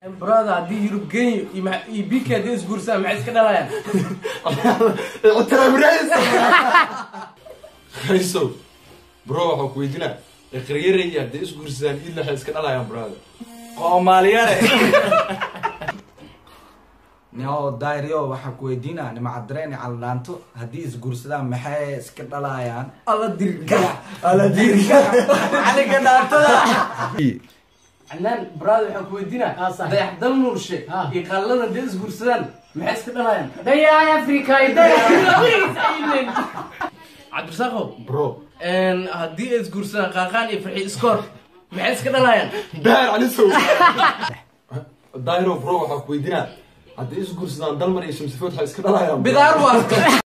brother haddii yurub genyo iyo ma- iyo biki haddii isguursadaan maxay iska dhalayaan hayso bro waxaa ku weydinaa iqriyaraya hadday isguursadaan idla waxay iska dhalayaan brother qoomaaliyare nio dairio waxaa ku weydiinaa nimacadreen caldhaanto haddii isguursadaan maxay iska dhalayaan alla dirga ala diirka caliga dhaantada canaan brother waxaan ku weydinaa Ah, sax. dayaxdal nuurshe Ah. iyo qalladan haddii isguursadaan maxay iska dhalayaan dayaay africa cabdirasaaqow bro een, haddii ay isguursadaan qaaqaan iyo farxi iskoor maxay iska dhalayaan daar calisow dairo bro waxaa ku weydinaa hadday isguursadaan dalmar iyo shamsifood waxay iska dhalayaan bro. bidaar waa